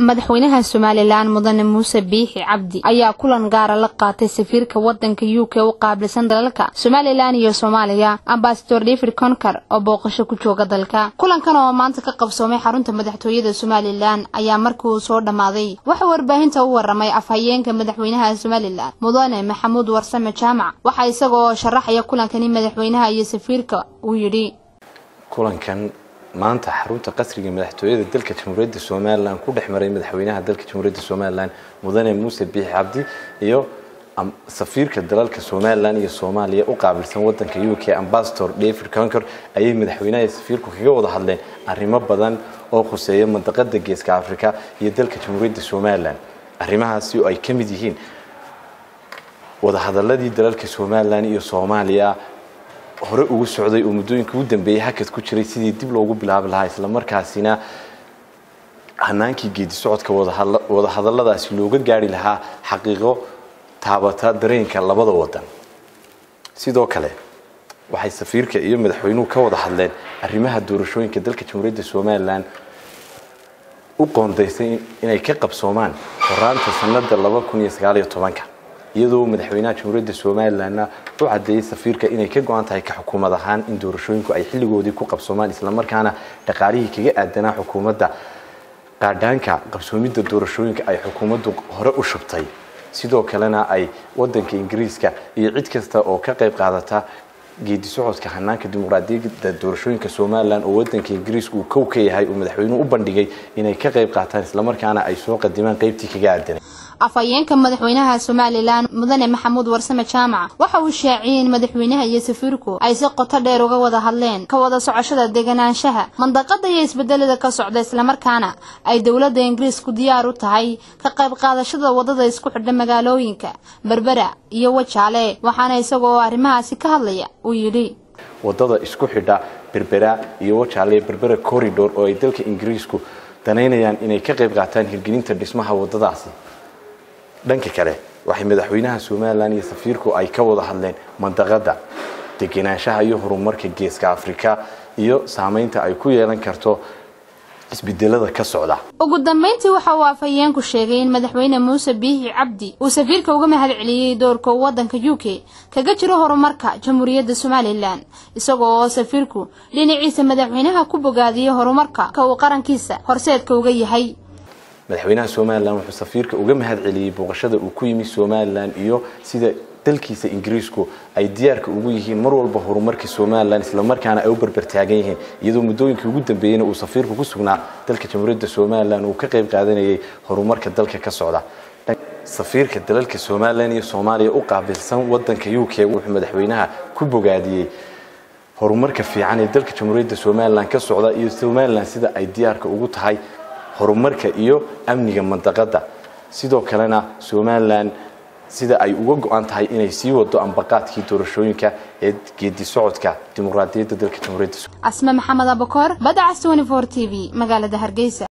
madaxweynaha somalilan mudane muuse biixi cabdi ayaa kulan gaara la qaatay safiirka wadanka u k u qaabilsan dalalka somalilan iyo soomaaliya ambasador david conker oo booqasho ku jooga dalka kulankan oo maanta ka qabsoomay xarunta madaxtooyada somalilan ayaa markii uu soo dhammaaday waxaa warbaahinta u waramay afhayeenka madaxweynaha somalilan mudane maxamuud warsame jaamac waxaa isagoo sharaxaya kulankani madaxweynaha iyo safiirka uu yidhi kulankan maanta xarunta qasriga madaxtooyada dalka jamhuuriyadda somalilan ku dhex maray madaxweynaha dalka jamhuuriyadda somalilan mudane muuse biixi cabdi iyo safiirka dalalka somalilan iyo soomaaliya u qaabilsan wadanka u k ambasador david conker ayay madaxweynaha iyo safiirku kaga wada hadleen arrimo badan oo khuseeya mandaqada geeska africa iyo dalka jamhuuriyadda somalilan arrimahaasi oo ay ka mid yihiin wadahadaladii dalalka somalilan iyo soomaaliya hore ugu socday oo muddooyinka ugu dambeeyey hakad ku jiray sidii dib loogu bilaabi lahaa islamarkaasina hanaankii geedi socodka wadahadaladaasi looga gaari lahaa xaqiiqo taabata dareenka labada wadan sidoo kale waxay safiirka iyo madaxweynuhu ka wada hadleen arrimaha doorashooyinka dalka jamhuuriyadda somalilan u qoondaysay inay ka qabsoomaan horaanta sanada laba kun iyo sagaaliyo tobanka iyadoo madaxweynaha jamhuuriyadda somalilanna u cadeeyey safiirka inay ka go-an tahay ka xukuumad ahaan in doorashooyinku ay xilligoodii ku qabsoomaan islamarkaana dhaqaalihii kaga aadanaa xukuumadda qaadhaanka qabsoomidda doorashooyinka ay xukuumaddu hore u shubtay sidoo kalena ay wadanka ingiriiska iyo cid kasta oo ka qayb qaadata geedi socodka hanaanka dimuqraadiyadda doorashooyinka somalilan oo wadanka ingiriiska uu kow ka yahay uu madaxweynuhu u bandhigay inay ka qayb qaataan islamarkaana ay soo qadimaan qaybtii kaga aadanay afhayeenka madaxweynaha somalilan mudane maxamuud warsame jaamac waxa uu shaaciyey in madaxweynaha iyo safiirku ay si qoto dheer uga wada hadleen ka wada socoshada deganaanshaha mandaqada iyo isbedelada ka socda islamarkaana ay dowladda ingiriisku diyaar u tahay ka qayb qaadashada wadada isku xidha magaalooyinka berbera iyo wajaale waxaana isagoo arrimahaasi ka hadlaya uu yidhi wadada isku xidha berbera iyo wajaale berbera corridor oo ay dalka ingiriisku danaynayaan inay ka qayb qaataan hirgelinta dhismaha wadadaasi dhanka kale waxay madaxweynaha somalilan iyo safiirku ay ka wada hadleen mandaqada degenaanshaha iyo horumarka geeska afrika iyo saameynta ay ku yeelan karto isbedelada ka socda ugu dambeyntii waxa uu afhayeenku sheegay in madaxweyne muuse biixi cabdi uu safiirka uga mahad celiyey doorka wadanka u k kaga jiro horumarka jamhuuriyadda somalilan isagoo oo safiirku dhinaciisa madaxweynaha ku bogaadiyey horumarka ka uu qarankiisa horseedka uga yahay madaxweynaha somalilan wuxuu safiirka uga mahad celiyey booqashada uu ku yimi somalilan iyo sida dalkiisa ingiriisku ay diyaarka ugu yihiin mar walba horumarka somalilan islamarkaana ay u berbertaagan yihiin iyadoo muddooyinkii ugu dambeeyeyna uu safiirku ku sugnaa dalka jamhuuriyadda somalilan uu ka qayb qaadanayay horumarka dalka ka socda safiirka dalalka somalilan iyo soomaaliya u qaabilsan wadanka u k wuxuu madaxweynaha ku bogaadiyey horumarka fiican ee dalka jamhuuriyadda somalilan ka socda iyo somalilan sida ay diyaarka ugu tahay horumarka iyo amniga mandaqada sidoo kalena somalilan sida ay uga go-an tahay inay sii wado ambaqaadkii doorashooyinka ee geedi socodka dimuqraadiyadda dalka jamhuuriyadda asme maxamed abakor badacas t v magaalada hargeysa